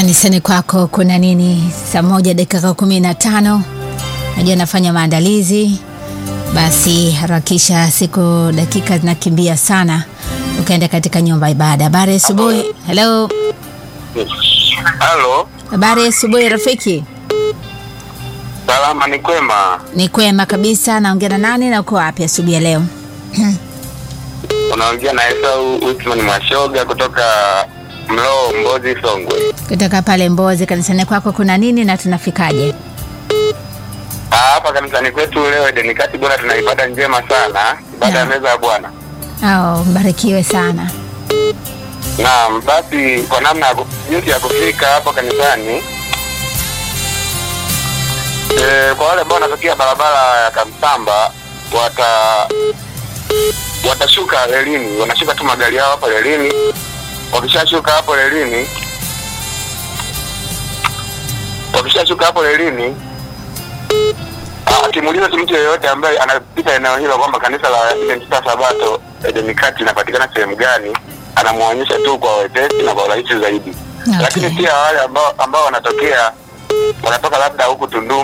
Kanisani kwako kuna nini? Saa moja dakika kumi na tano. Najua nafanya maandalizi, basi harakisha, siku dakika zinakimbia sana, ukaenda katika nyumba ya ibada. Habari asubuhi. Hello, Halo, habari asubuhi rafiki. salama ni kwema. Ni kwema kabisa. Naongea na nani na uko wapi asubuhi ya leo? Unaongea na Esau Usman Mwashoga kutoka Mloo, Mbozi, Songwe. Kutoka pale Mbozi. Kanisani kwako kuna nini na tunafikaje? Ah, Hapa kanisani kwetu leo Edeni Kati bwana, tuna ibada njema sana, ibada ya Naam. meza ya Bwana. Oh, mbarikiwe sana. Naam, basi kwa namna ya ku- jinsi ya kufika hapo kanisani e, kwa wale ambao wanatokea barabara ya Kamsamba wata watashuka relini, wanashuka tu magari yao hapo relini. Wakishashuka hapo relini, wakishashuka hapo relini, ah, akimuuliza tu mtu yeyote ambaye anapita eneo hilo kwamba kanisa la Adventista Sabato Edeni Kati linapatikana sehemu gani, anamwonyesha tu kwa wepesi na kwa urahisi zaidi. Okay. Lakini pia wale ambao ambao wanatokea wanatoka labda huku Tunduma